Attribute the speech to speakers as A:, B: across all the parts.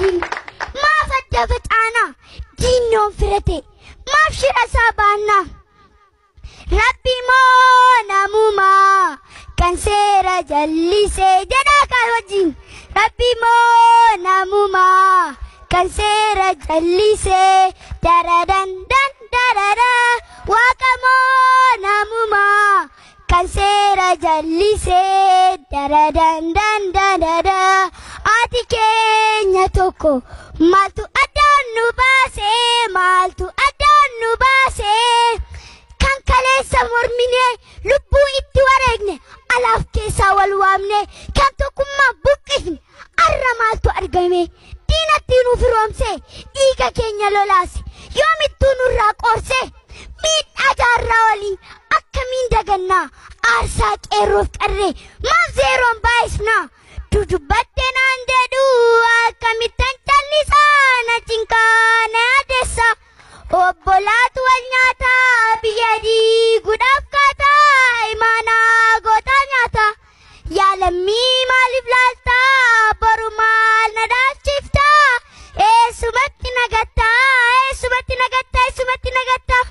A: wajjin maaf adda facaana diinnoon firate maaf shira isaa baannaa rabbi moo namumaa kan seera jallisee jedhaa kaa wajjin rabbi moo namumaa kan seera jallisee daradan dan darada waaqa moo namumaa kan seera jallisee daradan dan darada ati keenya tokko maaltu addaan nu baasee maaltu addaan nu baasee kan kaleessa mormine lubbuu itti wareegne alaaf keessaa wal waamne kan tokkummaa buqqifne arra maaltu argame diinatti nu firoomse dhiiga keenya lolaase yoomittuu nurraa qoorse miidhaa jaarraa olii akkamiin dagannaa aarsaa qeerroof qarree maaf zeeroon baay'isnaa dudubbatte naan jedhu akkamittan callisaa na cinqaa na yaadessa obbolaatu wal nyaataa biyya diiguudhaaf kaataa imaanaa gootaa nyaata yaalammii maaliif laaltaa boru maal na dhaalchiftaa eessumatti nagattaa eessumatti nagattaa eessumatti nagattaa.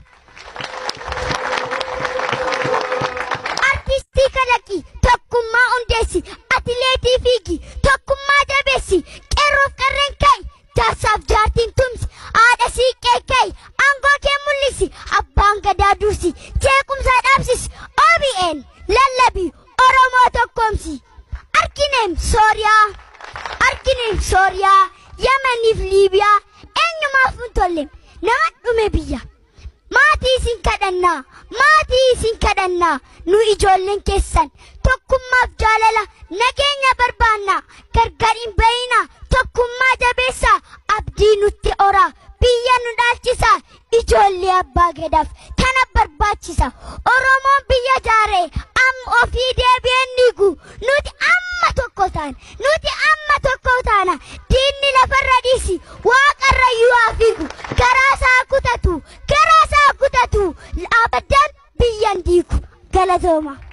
A: artistii kalaqi tokkummaa hundeessi atileetii fiigi tokkummaa jabeessi qeerroof qarreen ka'i jaarsaaf jaartiin tumsi haadha siiqqee ka'i aangoo kee mul'isi abbaan gadaa dursi jeequmsaa dhaabsisi OBN lallabi oromoo tokkoomsi arkineem sooriyaa arkineem sooriyaa yamaniif liibiyaa eenyumaaf hin tolle nama dhume biyya. maatii isin kadhannaa maatii isin kadhannaa nu ijoolleen keessan tokkummaaf jaalala nageenya barbaannaa gargar hin bayinaa tokkummaa jabeessaa abdii nutti oraa biyya nu dhaalchisaa ijoollee abbaa gadaaf tana barbaachisa oromoon biyya jaaree amma ofii deebi'een diigu nuti amma tokko taana nuti amma tokko taana diinni lafarra dhiisi waaqarra yoo haa fiigu garaasaa kutatu garaasaa kutatu abadan biyyan diigu galatooma.